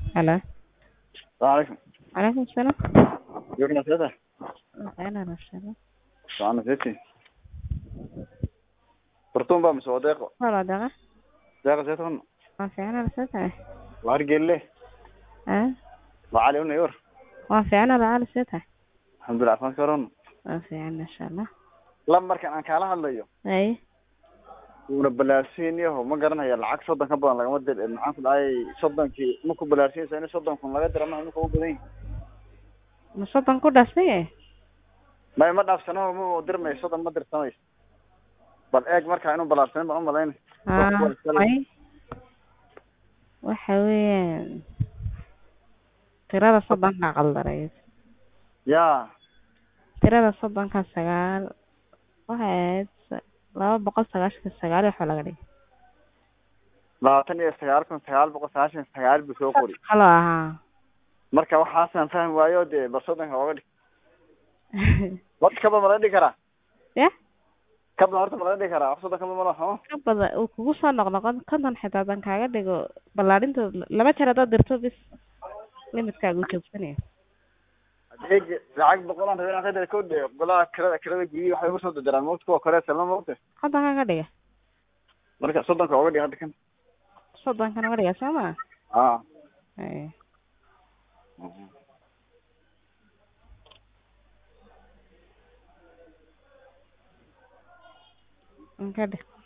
Hello. السلام عليكم عليكم السلام. يوم نسيتها أهلا وسهلا. سلام نسيتي برتون بقى مسوا دقيقة والله دقة. دقيقة زيتون ما في أنا رسيتها. وهرجل ليه أه وعلي هنا يور ما في أنا بعد رسيتها. الحمد لله عفان كورونا ما في أنا إن شاء الله. لما كان aan kaala hadlayo أي wuuna balaarsiin yaho ma garanayo lacag soddon ka badan lagama dir maxaan ku dhahay soddonkii maku balaarsiinaysa in soddon kun laga dira ma imika u badan yihin ما صدق كل شيء. may ma dhaafsano ma dirmayso soddon ma dirsamayso bal eeg markaa inuu balaarsanin baan umalayn آه أي waxa weeyaan tirada soddonka qaldareyd ya tirada soddonka sagaal waxay ahayd sa- laba boqol sagaashanka sagaal iyo waxaa laga dhigay labaatan iyo sagaal kun sagaal boqol sagaashan iyo sagaal buu soo qori kaloo ahaa marka waxaasaan fahmi waayo dee bal soddonka oga dhig horta kaba ma laga dhigi karaa ya kabla horta ma laga dhigi karaa wax soddon kaba ma laha ka bada uu kugu soo noqnoqon konton xitaa haddaan kaaga dhigo ballaadhinta laba jeer haddaad dirto bis limitkaaga uu joogsanaya adeeg lacag boqolaan rabay inaan ka dira ko dhe golaha kirada kirada guryihi waxay ugu soo dirdiraan mawta kuwa kore salma mawta kontonka ka dhiga marka soddonka oga dhig hadda kan soddonkan uga dhiga soo ma a Ay. ka dhig